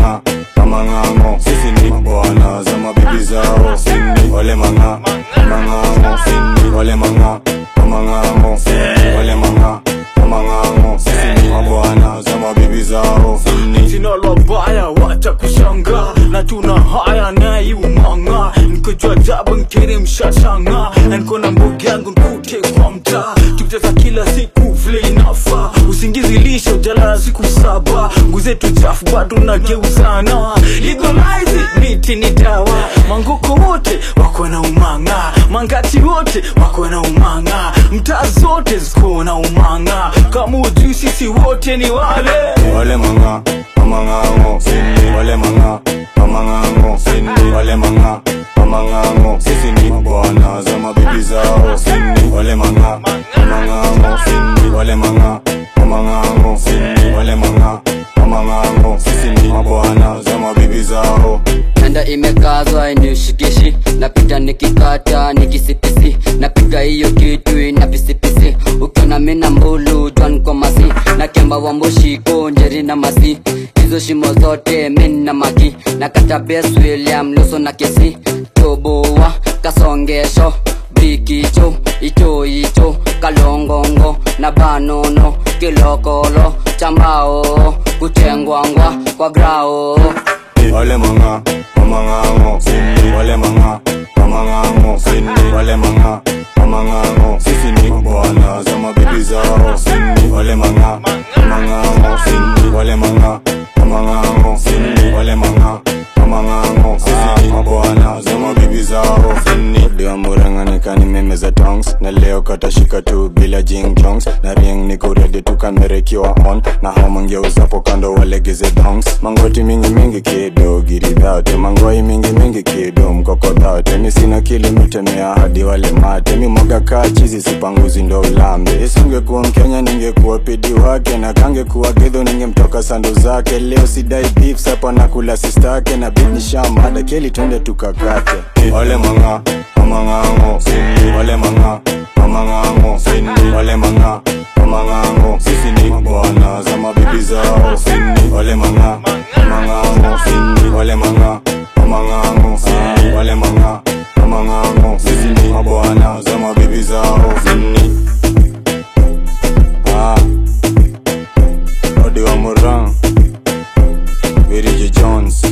manga mamang'ang'o sisi ni mabwana za mabibi zao sini wale manga mamang'ang'o sini wale manga mamang'ang'o sini wale manga mamang'ang'o sisi ni mabwana za mabibi zao sini sina lobaya wacha kushanga na tuna haya naye umanga nikojua jabu nkiri mshashanga na niko na mbogi yangu nkute kwa mtaa tukicheza kila siku vile inafa usingizi lishe ujalala siku saba nguzetu chafu bado nageuzana legalize it, miti ni dawa mangoko wote wako na umanga mangati wote wako na umanga mtaa zote ziko na umanga kama ujui sisi wote ni wale wale manga mamang'ang'o sini wale manga mamang'ang'o sini wale manga mamang'ang'o sisi ni mabwana za mabibi zao sini wale manga mamang'ang'o sini wale manga mamang'ang'o sini wale manga mamang'ang'o sisi ni mabwana za mabibi zao nanda imekazwa inishikishi napita nikikata nikisipisi napiga hiyo kitu ina pisipisi ukiona mina mbulu jwan kwa masi na kemba wa mbushiko njeri na masi hizo shimo zote min na maki na kata bes william luso na kesi toboa kasongesho bikicho icho icho kalongongo na banono kilokolo chambao kuchengwangwa kwa grao wale manga mamang'ang'o sini wale manga mamang'ang'o sini wale manga mamang'ang'o sisi ni mabwana za mabibi zao sini wale manga mamang'ang'o sini wale manga mamang'ang'o sini wale manga mamang'ang'o sisi ni mabwana za mabibi zao sini ndio murang'anika ni meme za tongs na leo katashika tu bila jing jongs na ring niko ready tukamerekiwa on na hao mangeuzapo kando walegeze dongs mangoti mingi mingi kido giridhate mangoi mingi mingi kido mkokodhate mi sina kilimitemea hadi wale mate mi mwaga kaa chizi sipanguzi ndo ulambe isingekuwa mkenya ningekuwa pidi wake na kangekuwa gedho ningemtoka sando zake leo sidai beef sapa nakula sistake na bini shamada keli twende tukakate wale manga mamang'ang'o sini wale manga mamang'ang'o sini wale manga mamang'ang'o sisi ni mabwana za mabibi zao sini wale manga mamang'ang'o sini wale manga mamang'ang'o sini wale manga mamang'ang'o sisi ni mabwana za mabibi zao sini ah Odi wa Moran Virgil Jones